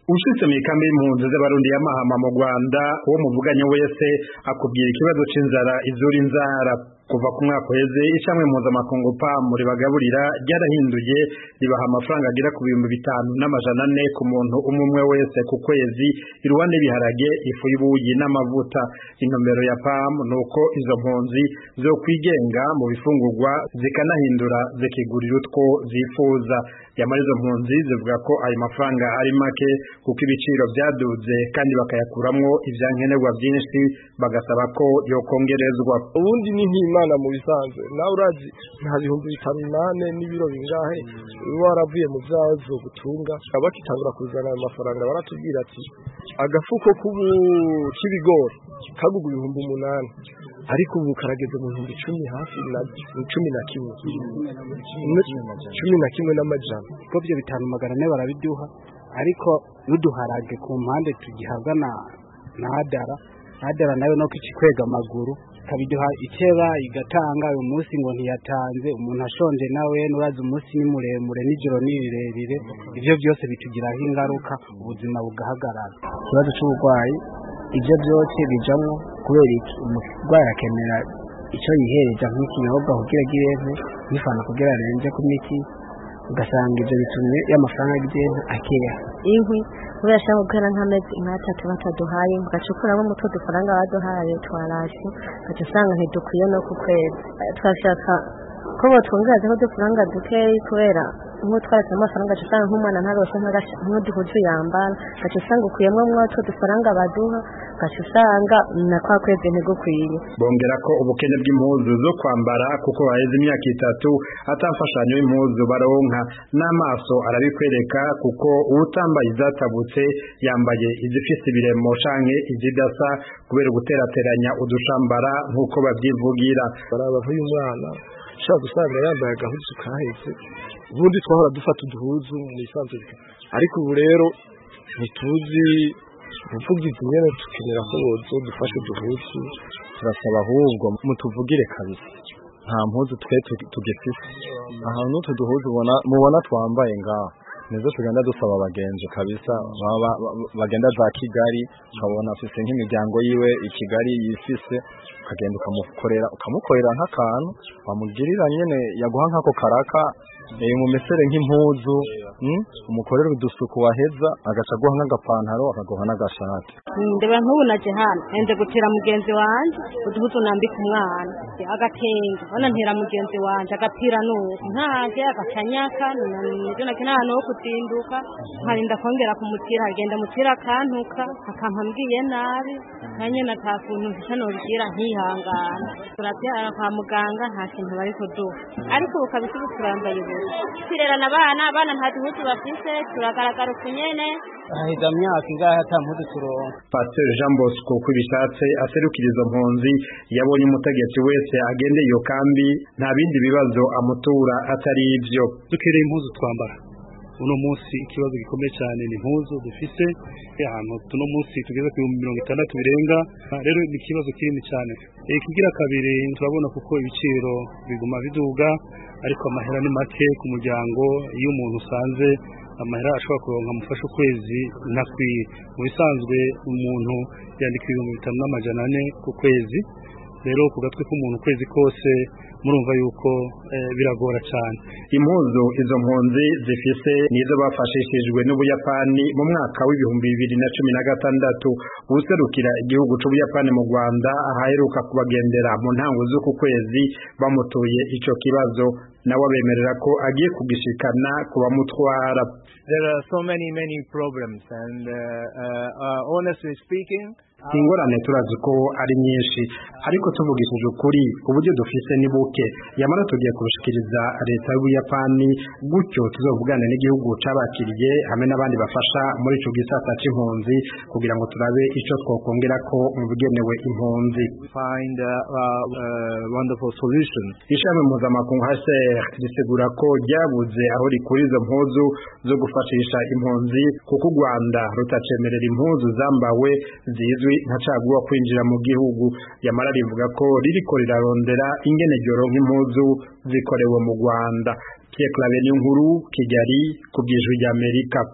ushitse mw'ikambi y'impunzi z'abarundi ya Mahama mu Rwanda uwo muvuganye wese akubwira ikibazo c'inzara izura inzara kuva ku mwaka uheze ishamwe mpuzamakungu PAM ribagaburira ryarahinduye ribaha amafaranga agera ku bihumbi bitanu n'amajana ane ku muntu umwe umwe wese ku kwezi iruhande y'ibiharage ifu y'ubuyi n'amavuta intumbero ya PAM nuko izo mpunzi zo kwigenga mu bifungurwa zikanahindura zikigurira utwo zifuza yamara izo mpunzi zivuga ko ayo mafaranga ari make kuko ibiciro byaduze kandi bakayakuramwo ivyankenerwa byinshi bagasaba ko yokongerezwa ubundi ni nk'imana mu bisanzwe nawe urazi nta bihumbi bitanu nane n'ibiro bingahe uba waravuye mu vyawe zogutunga bakitangura kuzana ayo mafaranga baratubwira ati agafuko k'ibigori kagugwa ibihumbi umunani ariko ubu karageze mu bihumbi cumi hafi na cumi na kimwe cumi na kimwe n'amajana kuko byo bitanu magana ane barabiduha ariko n'uduharage ku mpande tugihabwa na na hadara hadara nayo no kwega amaguru kabiduha ikeba igatanga uyu munsi ngo ntiyatanze umuntu ashonje nawe nurazi umunsi ni muremure n'ijoro ni rirerire ivyo byose bitugiraho ingaruka ubuzima bugahagarara ikibazo c'uburwayi ivyo byose bijamwo kubera iki umurwayi akenera ico yihereza nk'ikinyobwa kugira agire nk'ifana kugira arenze ku miti ugasanga ivyo bitumye y'amafaranga agenda akeya inkwi kubera ashaka gukora nk'amezi nk'atatu bataduhaye ugaca ukuramo umutwe dufaranga baduhaye twarasi ugaca usanga ntidukwiye no ku kwezi twashaka ko botwongerezaho udufaranga dukeyi kubera nk'utwaretse amafaranga aca usanga nk'umwana ntaroshe nk'uduhuzu yambara ugaca usanga ukuyemwo mwotwo dufaranga baduha ugaca usanga na kwa kwezi ntigukwiye bongera ko ubukene bw'impuzu zo kwambara kuko baheze imyaka itatu atamfashanyo y'impuzu baronka n'amaso arabikwereka kuko uwutambaye izatabutse yambaye izifise ibiremo canke izidasa kubera guterateranya udushambara nk'uko babyivugira baraba uyu mwana ushobora gusanga yambaye agahuzu kahetse ubundi twahora dufata uduhuzu mu isanzwe ariko ubu rero ntituzi ubuvugizi nyene tukenera ko bozo dufashe uduhuzu turasaba ahubwo mutuvugire kabisa nta mpuzu twe tugifise ahantu n'utu duhuzu mubona twambaye ngaho nizo tugenda dusaba abagenzi kabisa bagenda za kigali ukabona afise nk'imiryango yiwe i kigali yifise ukagenda ukamukorera ukamukorera nk'akantu wamugirira nyene yaguha nk'ako karaka mumesere nk'impuzu umukorera udusuku waheza agaca aguha nk'agapantaro akaguha n'agashati ndeba nk'ubu naje hano nende gutera mugenzi wanje uduhuzu nambika umwana agatenge bana ntera mugenzi wanje agapira nuko ntaje agacanyaka nivyo nake nta hantu ho kuzinduka nkarinda kongera kumutira agenda mutira akantuka akampa mbwiye nabi nanye nata kuntu mfisha nobigira nkihangana turavyara kwa muganga nta kintu bari kuduha ariko ubu kabisa ubu turambaye ubusa turerana abana abana nta duhuzu bafise turagaragara uku nyene haheze myaka ingahe ata mpuzu turonka Pasteur Jean Bosco kwibishatse aserukira izo mpunzi yabonye umutegetsi wese agendeye iyo kambi nta bindi bibazo amutura atari ivyo dukereye impuzu twambara uno munsi ikibazo gikomeye cyane ni impuzu dufise ahantu tuno munsi tugeze ku bihumbi mirongo itandatu birenga rero ni ikibazo kinini cyane ikigira kabiri turabona kuko ibiciro biguma biduga ariko amahera ni make ku muryango iyo umuntu usanze amahera ashobora kuronka amufasha ukwezi ntakwiye mu bisanzwe umuntu yandika ibihumbi bitanu n'amajana ane ku kwezi rero ku gatwe k'umuntu ukwezi kose murumva yuko biragora cyane impuzu izo mpunzi zifise nizo bafashishijwe n'ubuyapani mu mwaka w'ibihumbi bibiri na cumi na gatandatu userukira igihugu c'ubuyapani mu rwanda ahaheruka kubagendera mu ntango z'uku kwezi bamutuye ico kibazo nawe abemerera ko agiye kugishikana ku bamutwara There are so many many problems and uh, uh, uh, honestly speaking ingorane turazi ko ari nyinshi ariko tuvugishije ukuri uburyo dufise ni buke yamara tugiye kubushikiriza leta y'ubuyapani gutyo tuzovugane n'igihugu cabakiriye hamwe n'abandi bafasha muri ico gisata c'impunzi kugira ngo turabe ico twokongera ko mu bigenewe impunzi find a, a, a wonderful solution ishami mpuzamakungu HCR risigura ko ryabuze aho rikura izo mpuzu zo gufashisha impunzi kuko u Rwanda rutacemerera impuzu zambawe zizwi nka caguwa kwinjira mu gihugu yamara rivuga ko ririko rirarondera ingene ryoronka impuzu zikorewe mu Rwanda Pierre Claver Nkuru Kigali ku by'ijwi ry'Amerika